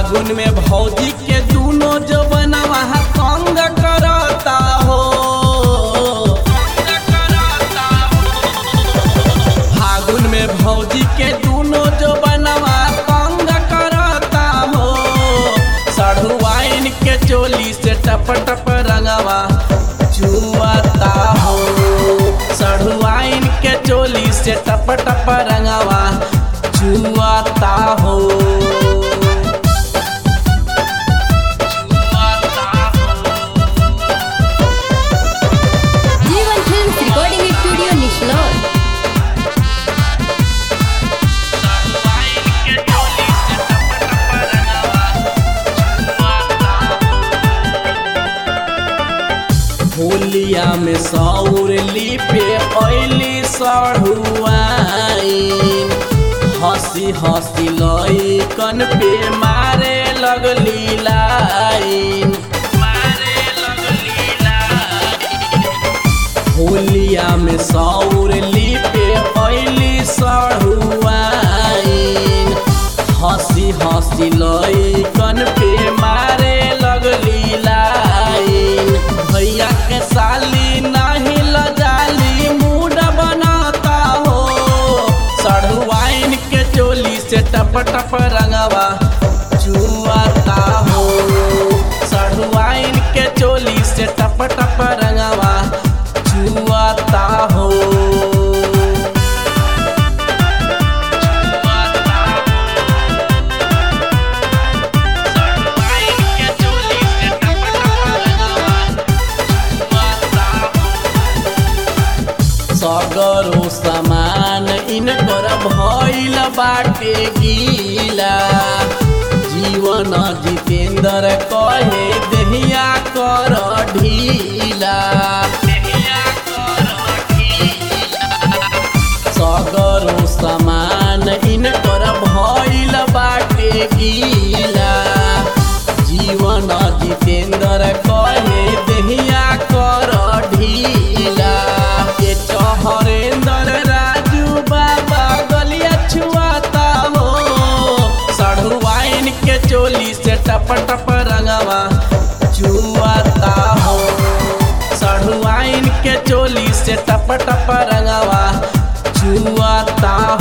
फागुन में भौजी के दूनो जो बनवा तंग करता हो फागुन में भौजी के दूनो जो बनवा तंग करता हो सढ़ुआइन के चोली से टप टप रंगवा चुआता हो सढ़ुआइन के चोली से टप टप रंगवा चुआता हो जीवन फिल्म्स रिकॉर्डिंग स्टूडियो निशलोर होलिया में सौर लिपे ऐली सढ़ुआइन हंसी हंसी लइकन पे मारे लगली लाइन मारे लगली लाइन होलिया में सौर लिपे ऐली सढ़ुआइन हंसी हंसी लइकन पे मारे लगली लाइन भैया के साली नहीं लजाली मूड बनाता हो सढ़ुआइन के चोली से टप टप रंगवा चुआता हो सढ़ुआइन के चोली से टप टप रंगवा चुआता हो सगरो सामान इनकर भइल बाटे गीला जीवन जितेंद्र कहे देहिया कर ढीला सगरो सामान इनकर भइल बाटे गीला जीवन जितेंद्र कहे देहिया कर ढीला ये चहरेंद्र राजू बाबा गलिया छुआता हो सढ़ुआइन के चोली से टप टप रंगवा चुआता हो सढ़ुआइन के चोली से टप टप रंगवा चुआता